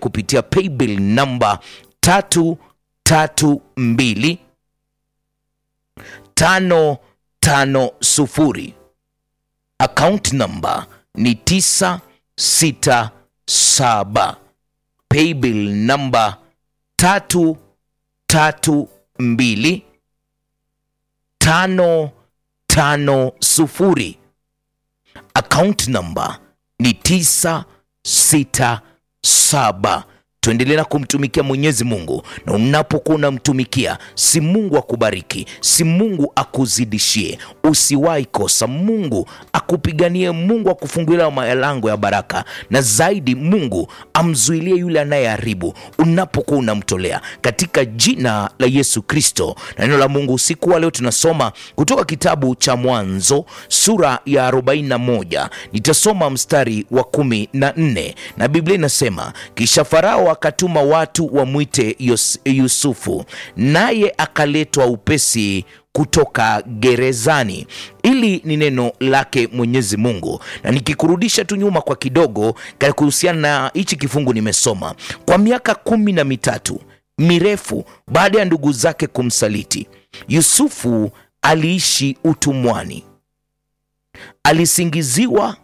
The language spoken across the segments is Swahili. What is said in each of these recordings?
kupitia paybill namba tatu tatu mbili tano tano sufuri account number ni tisa sita saba paybill namba tatu tatu mbili tano tano sufuri account number ni tisa sita saba tuendelee na kumtumikia mwenyezi mungu na unapokuwa unamtumikia si mungu akubariki si mungu akuzidishie usiwahi kosa mungu akupiganie mungu akufungulia malango ya baraka na zaidi mungu amzuilie yule anayeharibu unapokuwa unamtolea katika jina la yesu kristo na neno la mungu usiku wa leo tunasoma kutoka kitabu cha mwanzo sura ya 41 nitasoma mstari wa 14 na biblia inasema kisha farao akatuma watu wamwite Yos- yusufu naye akaletwa upesi kutoka gerezani ili ni neno lake mwenyezi mungu na nikikurudisha tu nyuma kwa kidogo ka- kuhusiana na hichi kifungu nimesoma kwa miaka kumi na mitatu mirefu baada ya ndugu zake kumsaliti yusufu aliishi utumwani alisingiziwa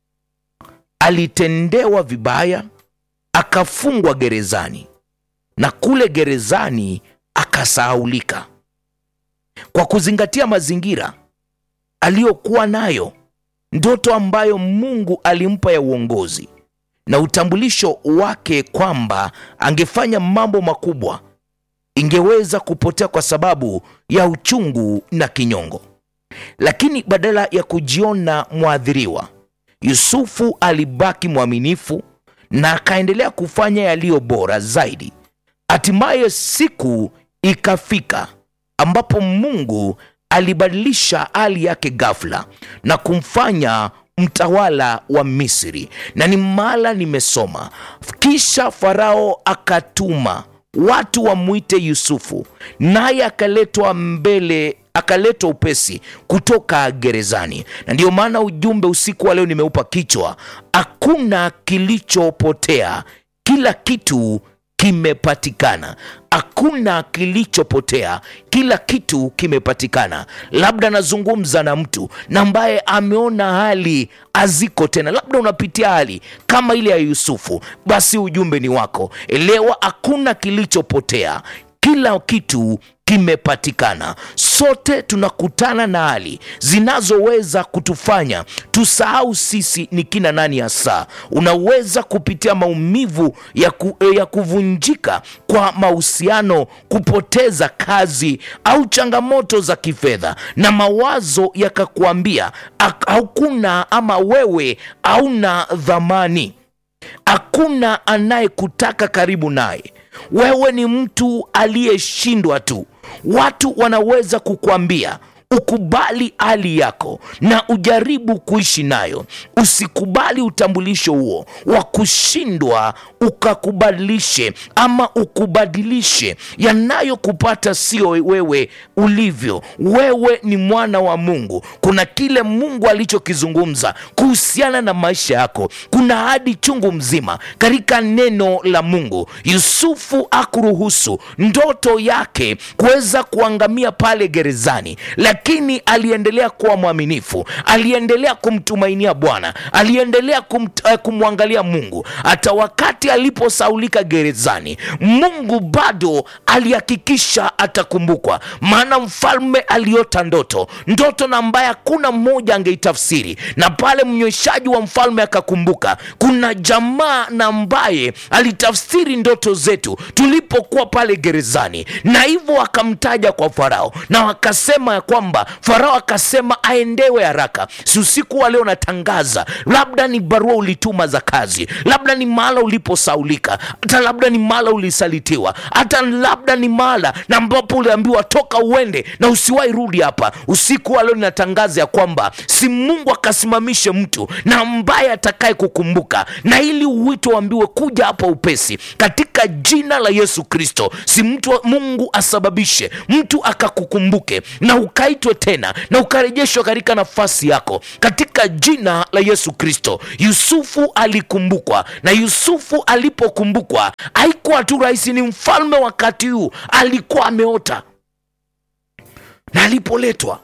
alitendewa vibaya akafungwa gerezani na kule gerezani akasahaulika kwa kuzingatia mazingira aliyokuwa nayo ndoto ambayo mungu alimpa ya uongozi na utambulisho wake kwamba angefanya mambo makubwa ingeweza kupotea kwa sababu ya uchungu na kinyongo lakini badala ya kujiona mwathiriwa yusufu alibaki mwaminifu na akaendelea kufanya yaliyo bora zaidi hatimaye siku ikafika ambapo mungu alibadilisha hali yake ghafla na kumfanya mtawala wa misri na ni mala nimesoma kisha farao akatuma watu wamwite yusufu naye akaletwa mbele akaletwa upesi kutoka gerezani na ndiyo maana ujumbe usiku wa leo nimeupa kichwa hakuna kilichopotea kila kitu kimepatikana hakuna kilichopotea kila kitu kimepatikana labda nazungumza na mtu na ambaye ameona hali haziko tena labda unapitia hali kama ile ya yusufu basi ujumbe ni wako elewa hakuna kilichopotea kila kitu kimepatikana sote tunakutana na hali zinazoweza kutufanya tusahau sisi ni kina nani hasa unaweza kupitia maumivu ya, ku, ya kuvunjika kwa mahusiano kupoteza kazi au changamoto za kifedha na mawazo yakakuambia "Ak- hakuna ama wewe hauna dhamani hakuna anayekutaka karibu naye wewe ni mtu aliyeshindwa tu watu wanaweza kukwambia ukubali hali yako na ujaribu kuishi nayo usikubali utambulisho huo wa kushindwa ukakubadilishe ama ukubadilishe yanayokupata sio wewe ulivyo wewe ni mwana wa mungu kuna kile mungu alichokizungumza kuhusiana na maisha yako kuna hadi chungu mzima katika neno la mungu yusufu akuruhusu ndoto yake kuweza kuangamia pale gerezani lakini aliendelea kuwa mwaminifu aliendelea kumtumainia bwana aliendelea kum, uh, kumwangalia mungu hata wakati aliposaulika gerezani mungu bado alihakikisha atakumbukwa maana mfalme aliota ndoto ndoto na ambaye hakuna mmoja angeitafsiri na pale mnyweshaji wa mfalme akakumbuka kuna jamaa na ambaye alitafsiri ndoto zetu tulipokuwa pale gerezani na hivyo akamtaja kwa farao na wakasema ya kwamba farao akasema aendewe haraka si usiku wa leo natangaza labda ni barua ulituma za kazi labda ni mahala uliposaulika hata labda ni mahala ulisalitiwa hata labda ni mahala na ambapo uliambiwa toka uende na usiwahi rudi hapa usiku wa leo ninatangaza ya kwamba si mungu akasimamishe mtu na ambaye atakaye kukumbuka na ili uwito uambiwe kuja hapa upesi katika jina la yesu kristo si mtu mungu asababishe mtu akakukumbuke na ukai ukaitwe tena na ukarejeshwa katika nafasi yako katika jina la Yesu Kristo. Yusufu alikumbukwa, na Yusufu alipokumbukwa haikuwa tu rahisi, ni mfalme wakati huu alikuwa ameota, na alipoletwa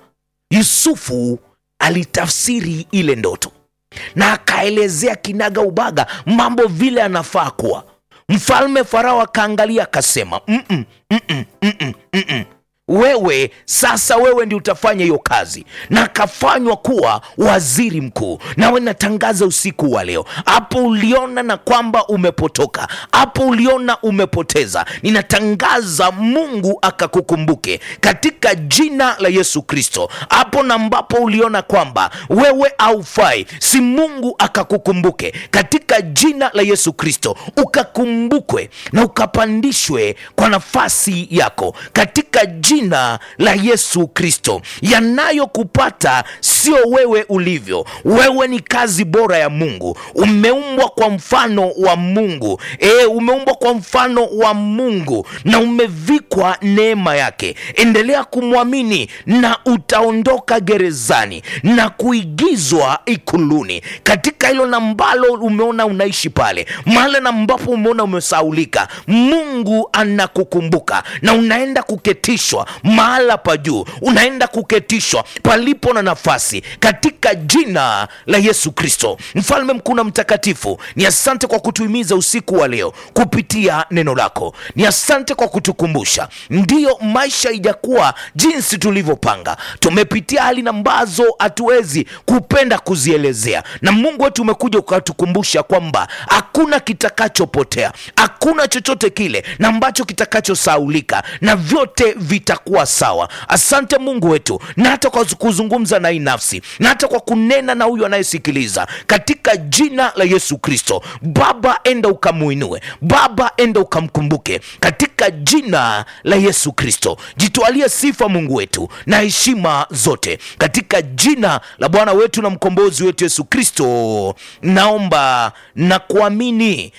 Yusufu alitafsiri ile ndoto na akaelezea kinaga ubaga mambo vile anafaa kuwa mfalme. Farao akaangalia akasema, mm -mm, mm -mm, mm -mm, mm -mm. Wewe sasa, wewe ndi utafanya hiyo kazi, na akafanywa kuwa waziri mkuu. Nawe natangaza usiku wa leo, hapo uliona na kwamba umepotoka, hapo uliona umepoteza, ninatangaza Mungu akakukumbuke katika jina la Yesu Kristo. Hapo na ambapo uliona kwamba wewe haufai, si Mungu akakukumbuke katika jina la Yesu Kristo, ukakumbukwe na ukapandishwe kwa nafasi yako katika jina la Yesu Kristo. Yanayokupata sio wewe ulivyo, wewe ni kazi bora ya Mungu. Umeumbwa kwa mfano wa Mungu e, umeumbwa kwa mfano wa Mungu na umevikwa neema yake. Endelea kumwamini na utaondoka gerezani na kuigizwa ikuluni, katika hilo na ambalo umeona unaishi pale, mahali na ambapo umeona umesaulika. Mungu anakukumbuka na unaenda kuketishwa mahala pa juu, unaenda kuketishwa palipo na nafasi katika jina la Yesu Kristo. Mfalme mkuu na mtakatifu, ni asante kwa kutuhimiza usiku wa leo kupitia neno lako. Ni asante kwa kutukumbusha, ndiyo maisha ijakuwa jinsi tulivyopanga. Tumepitia hali ambazo hatuwezi kupenda kuzielezea, na Mungu wetu umekuja ukatukumbusha kwamba hakuna kitakachopotea, hakuna chochote kile na ambacho kitakachosaulika, na vyote vitakuwa sawa. Asante Mungu wetu, na hata kwa kuzungumza na hii nafsi, na hata kwa kunena na huyu anayesikiliza katika jina la Yesu Kristo. Baba, enda ukamuinue, Baba, enda ukamkumbuke katika jina la Yesu Kristo. Jitwalie sifa Mungu wetu na heshima zote katika jina la Bwana wetu na mkombozi wetu Yesu Kristo, naomba na kuamini.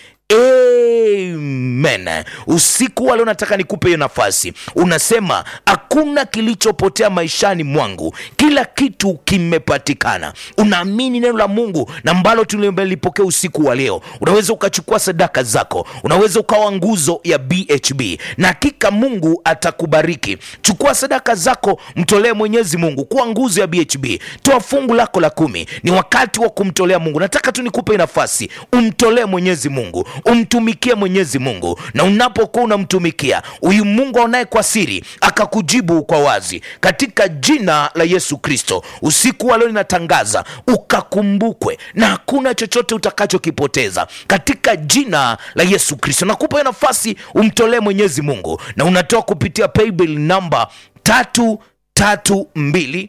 Amen. Usiku wa leo nataka nikupe hiyo nafasi. Unasema hakuna kilichopotea maishani mwangu, kila kitu kimepatikana. Unaamini neno la Mungu na ambalo tumelipokea usiku wa leo. Unaweza ukachukua sadaka zako, unaweza ukawa nguzo ya BHB na hakika Mungu atakubariki. Chukua sadaka zako, mtolee Mwenyezi Mungu kuwa nguzo ya BHB. Toa fungu lako la kumi, ni wakati wa kumtolea Mungu. Nataka tu nikupe nafasi, umtolee Mwenyezi Mungu umtumikie Mwenyezi Mungu, na unapokuwa unamtumikia huyu Mungu aonaye kwa siri akakujibu kwa wazi, katika jina la Yesu Kristo. Usiku wa leo ninatangaza ukakumbukwe, na hakuna chochote utakachokipoteza katika jina la Yesu Kristo. Nakupa hiyo nafasi, umtolee Mwenyezi Mungu, na unatoa kupitia paybill namba tatu tatu mbili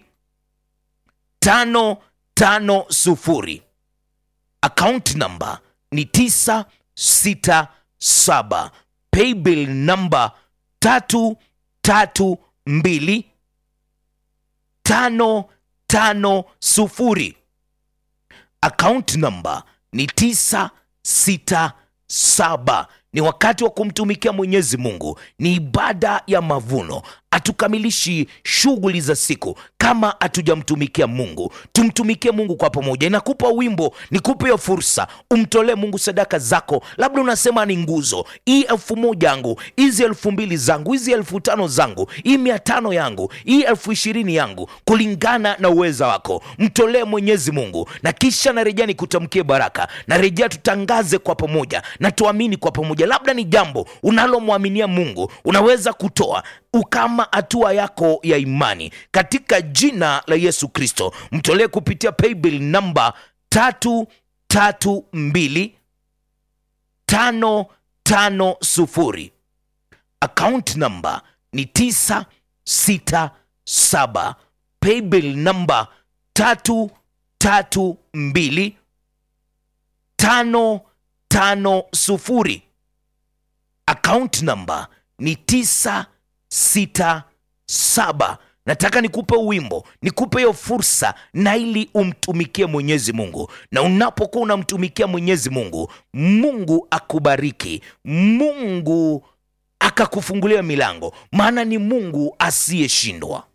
tano tano sufuri, account namba ni tisa sita saba paybill namba tatu tatu mbili tano tano sufuri account namba ni tisa sita saba. Ni wakati wa kumtumikia Mwenyezi Mungu, ni ibada ya mavuno. Hatukamilishi shughuli za siku kama hatujamtumikia Mungu. Tumtumikie Mungu kwa pamoja. Inakupa wimbo, nikupe hiyo fursa, umtolee Mungu sadaka zako. Labda unasema ni nguzo hii, elfu moja yangu, hizi elfu mbili zangu, hizi elfu tano zangu, hii mia tano yangu, hii elfu ishirini yangu, kulingana na uweza wako. Mtolee Mwenyezi Mungu, na kisha narejea nikutamkie baraka. Narejea tutangaze kwa pamoja na tuamini kwa pamoja. Labda ni jambo unalomwaminia Mungu, unaweza kutoa kama hatua yako ya imani katika jina la Yesu Kristo. Mtolee kupitia paybill namba tatu tatu mbili tano tano sufuri, account namba ni tisa sita saba, paybill namba tatu tatu mbili tano tano sufuri, account namba ni tisa sita saba. Nataka nikupe wimbo, nikupe hiyo fursa, na ili umtumikie Mwenyezi Mungu. Na unapokuwa unamtumikia Mwenyezi Mungu, Mungu akubariki, Mungu akakufungulia milango, maana ni Mungu asiyeshindwa.